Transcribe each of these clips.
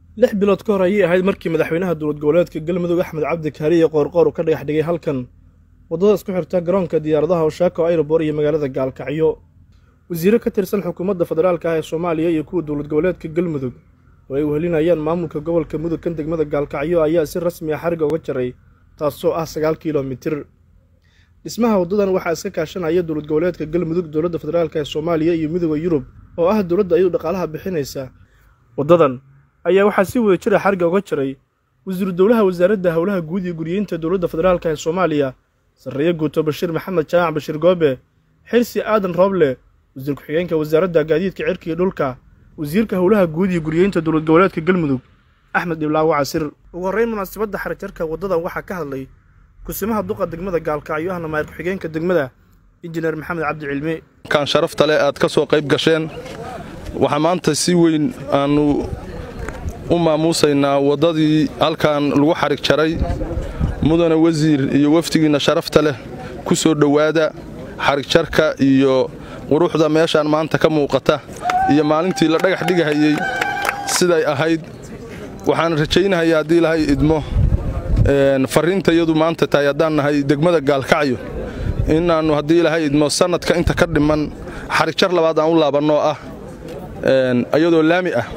lix bilood ka hor ayay ahayd markii madaxweynaha dowlad goboleedka galmudug axmed cabdi kaariye qoorqoor uu ka dhagax dhigay halkan waddada isku xirta garoonka diyaaradaha oshaako ayrobor iyo magaalada gaalkacyo wasiiro ka tirsan xukuumadda federaalka ah ee soomaaliya iyo kuwa dowlad goboleedka galmudug oo ay wehelinayaan maamulka gobolka mudug kan degmada gaalkacyo ayaa si rasmi ah xariga uga jaray taasoo ah sagaal kilomitir dhismaha waddadan waxaa iska kaashanaya dowlad goboleedka galmudug dowladda federaalk ee soomaaliya iyo midooda yurub oo ah dowladda iyadu dhaqaalaha bixinaysa waddadan ayaa waxaa si wada jira xariga uga jaray wasiiru dowlaha wasaaradda howlaha guud iyo guriyeynta dowladda federaalk ee soomaaliya sarreeye guuto bashiir maxamed jaamac bashiir goobe xirsi aadan rooble wasiir ku-xigeenka wasaaradda gaadiidka cirka iyo dhulka wasiirka howlaha guud iyo guriyeynta dowlad goboleedka galmudug axmed dhiblaawo casir ugu horreyn munaasabadda xarijarka waddadan waxaa ka hadlay kusimaha duqa degmada gaalkacyo ahna maayir ku-xigeenka degmada injineer maxamed cabdi cilmi kan sharafta leh aad ka soo qayb gasheen waxaa maanta si weyn aannu u maamuusaynaa waddadii halkan lagu xarig jaray mudane wasiir iyo wafdigiinna sharafta leh ku soo dhowaada xarigjarka iyo quruxda meeshaan maanta ka muuqata iyo maalintii la dhagax dhigahayey siday ahayd waxaan rajaynahayaa haddii ilahay idmo farriinta iyadu maanta tahay haddaan nahay degmada gaalkacyo inaannu haddii ilaahay idmo sannadka inta ka dhiman xarigjar labaad aan u laabannoo ah iyadoo laami ah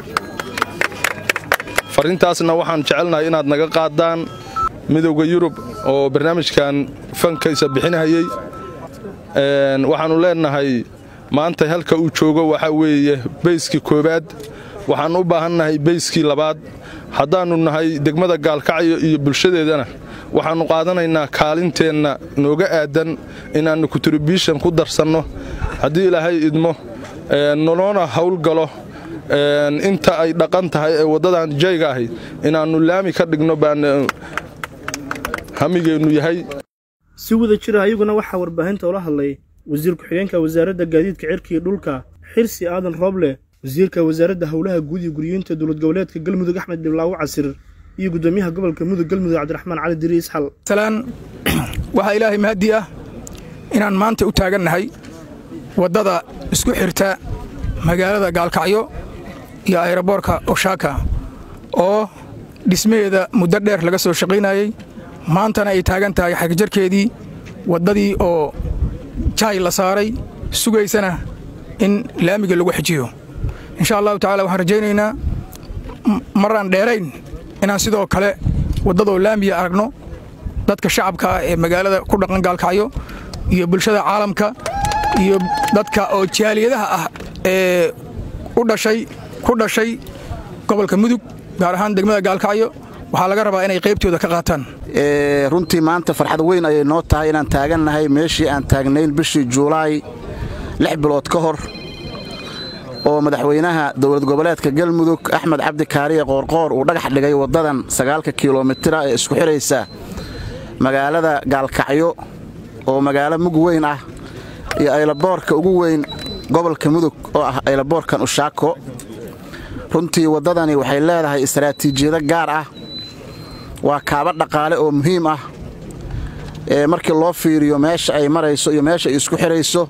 farriintaasna waxaan jecelnahay inaad naga qaadaan midowda yurub oo barnaamijkan fankaysa bixinahayey waxaannu leennahay maanta halka uu joogo waxaa weeye bayskii koowaad waxaan u baahannahay bayskii labaad haddaannu nahay degmada gaalkacyo iyo bulshadeedana waxaannu qaadanaynaa kaalinteenna nooga aadan inaannu kontribushon ku darsanno haddii ilaahay idmo noloona howlgalo inta ay dhaqan tahay ee waddadan jayga ahay inaannu laami ka dhigno baan hamigeennu yahay si wada jira ayaguna waxaa warbaahinta ula hadlay wasiir ku-xigeenka wasaaradda gaadiidka cirka iyo dhulka xirsi aadan rooble wasiirka wasaaradda howlaha guud iyo guriyeynta dowlad goboleedka galmudug axmed dhiblaawo casir iyo guddoomiyaha gobolka mudug galmudug cabdiraxmaan cali diri isxal salaan waxaa ilaahay mahaddi ah inaan maanta u taagannahay waddada isku xirta magaalada gaalkacyo iyo ayroboorka oshaaka oo dhismaheeda muddo dheer laga soo shaqaynayey maantana ay taagan tahay xagjarkeedii waddadii oo jaay la saaray sugaysana in laamiga lagu xijiyo insha allahu tacala waxaan rajaynaynaa maraan dheerayn inaan sidoo kale waddadoo laamiya aragno dadka shacabka ah ee magaalada ku dhaqan gaalkacyo iyo bulshada caalamka iyo dadka oo jaaliyadaha ah ee u dhashay ku dhashay gobolka mudug gaar ahaan degmada gaalkacyo waxaa laga rabaa inay qaybtooda ka qaataan runtii maanta farxad weyn ayay noo tahay inaan taagannahay meeshii aan taagnayn bishii juulaay lix bilood ka hor oo madaxweynaha dowlad goboleedka galmudug axmed cabdi kaariye qoorqoor uu dhagax dhigay waddadan sagaalka kilomitira ee isku xidhaysa magaalada gaalkacyo oo magaalo mug weyn ah iyo aylaboorka ugu weyn gobolka mudug oo ah aylaboorkan ushaako runtii waddadani waxay leedahay istaraatiijiyado gaar ah waa kaaba dhaqaale oo muhiim ah ee markii loo fiiriyo meesha ay marayso iyo meesha ay isku xidhayso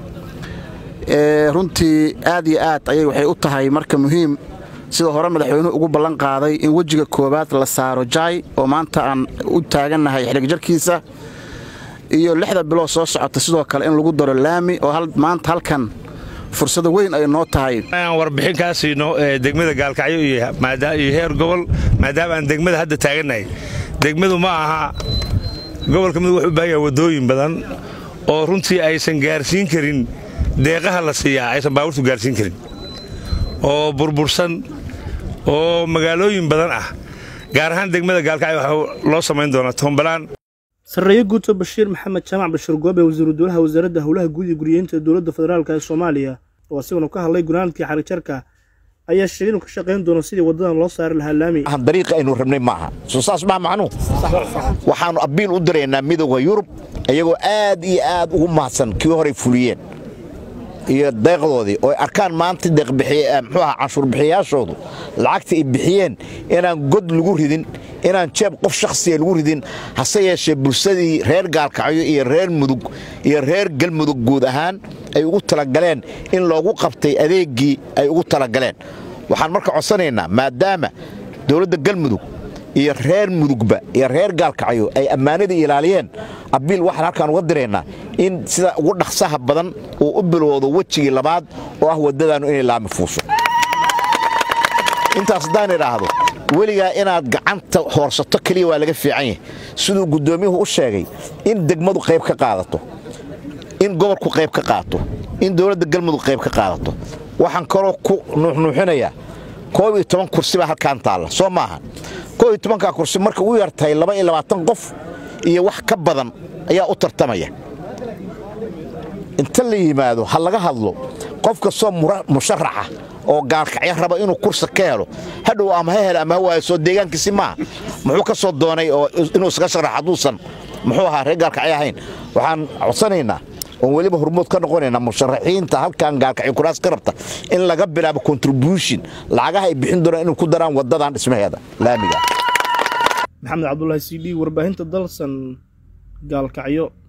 runtii aad iyo aad ayay waxay u tahay marka muhiim sida hore madaxweynuhu ugu ballan qaaday in wejiga koowaad la saaro jaay oo maanta aan u taagannahay xidhigjarkiisa iyo lixda bilood soo socota sidoo kale in lagu daro laami oo maanta halkan fursada weyn ay noo tahay aan warbixin kaa siino degmada gaalkacyo iyo heer gobol maadaama aan degmada hadda taagannahay degmadu ma aha gobolka mudug wuxuu u baahan yaha waddooyin badan oo runtii aysan gaarsiin karin deeqaha la siiyaa aysan baabuurtu gaarsiin karin oo burbursan oo magaalooyin badan ah gaar ahaan degmada gaalkacyo waxaa loo samayn doonaa toombalaan sarreeye guuto bashiir maxamed jaamac bashiir goobe wasiiru dowlaha wasaaradda howlaha guud iyo guriyeynta dowladda federaalk ee soomaaliya oo asiguna ka hadlay gunaanadkii xarigjarka ayaa sheegay inuu ka shaqayn doono sidii waddadan loo saari lahaa laami dariiqa aynu rabnay maaha soo saas maa macnuu waxaannu abbiil u diraynaa midowda yurub iyagoo aad iyo aad ugu mahadsan kii horay fuliyeen iyo deeqdoodii oo arkaan maanta deeqmxuu aha canshuurbixiyayaashoodu lacagta ay bixiyeen inaan god lagu ridin inaan jeeb qof shakhsiya lagu ridin hase yeeshee bulshadii reer gaalkacyo iyo reer mudug iyo reer galmudug guud ahaan ay ugu talagaleen in loogu qabtay adeeggii ay ugu talagaleen waxaan marka codsanaynaa maadaama dowladda galmudug iyo reer mudugba iyo reer gaalkacyo ay ammaanadii ilaaliyeen abiil waxaan halkaan uga diraynaa in sida ugu dhaqsaha badan uu u bilowdo wejigii labaad oo ah waddadaannu inay laami fuusho intaas haddaan idhaahdo weligaa inaad gacanta hoorsato keliya waa laga fiican yahay siduu guddoomiyuhu u sheegay in degmadu qayb ka qaadato in gobolku qayb ka qaato in dowladda galmudug qayb ka qaadato waxaan kaloo ku nuuxnuuxinayaa koob iyo toban kursi baa halkaan taalla soo maaha koob iyo tobankaa kursi marka u yartahay laba iyo labaatan qof iyo wax ka badan ayaa u tartamaya inta la yimaado ha laga hadlo qof kastoo musharaxa oo gaalkacyo raba inuu kursi ka helo hadhow ama ha hel ama ha waayo soo deegaankiisi maaha muxuu ka soo doonay oo inuu iska sharax hadduusan muxuu ahaa reer gaalkacyo ahayn waxaan codsanaynaa oon weliba hormood ka noqonaynaa musharaxiinta halkan gaalkacyo kuraas ka rabta in laga bilaabo contribution lacagaha ay bixin doonaan inay ku daraan waddadan dhismaheeda laamiga maxamed cabdulaahi c d warbaahinta dalsan gaalkacyo